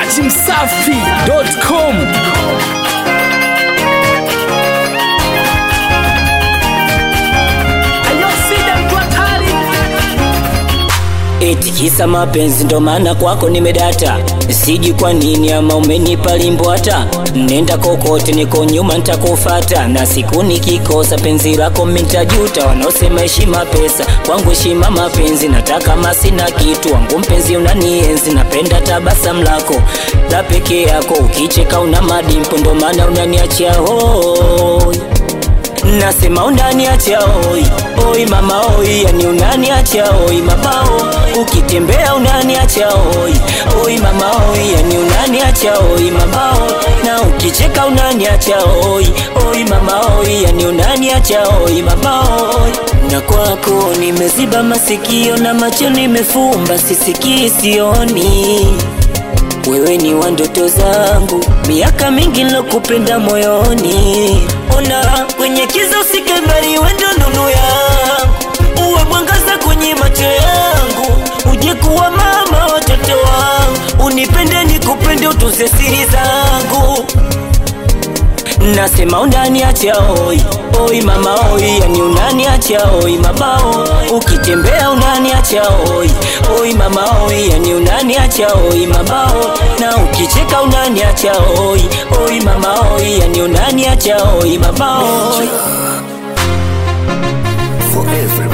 dachimsafi.com Eti kisa mapenzi ndo maana kwako nimedata, siji kwa nini ama umenipa limbo hata nenda kokote, niko nyuma nitakufata, na siku nikikosa penzi lako mintajuta. Wanaosema heshima pesa, kwangu heshima mapenzi, nataka masina kitu wangu mpenzi, unanienzi napenda tabasamu lako la peke yako, ukicheka una madimpo, ndo maana unaniachia hoi Nasema unaniacha oi oi mama oi, yani unaniacha oi mabao, ukitembea unaniacha oi oi mama oi, yani unaniacha oi mabao, na ukicheka unaniacha oi oi mama oi, yani unaniacha oi mabao. Na kwako nimeziba masikio na macho nimefumba, sisikii sioni wewe ni wa ndoto zangu, miaka mingi nilokupenda moyoni. Ona kwenye kiza usike mbali, wewe ndo nuru yangu, uwe mwangaza kwenye macho yangu, uje kuwa mama watoto wangu, unipende nikupende, utunze siri zangu. Nasema unaniacha oi oi mama oi, yani unaniacha oi mabao, ukitembea unaniacha oi oi mama oi, yani unaniacha oi mabao, na ukicheka unaniacha oi oi mama oi, yani unaniacha oi mabao. for everybody.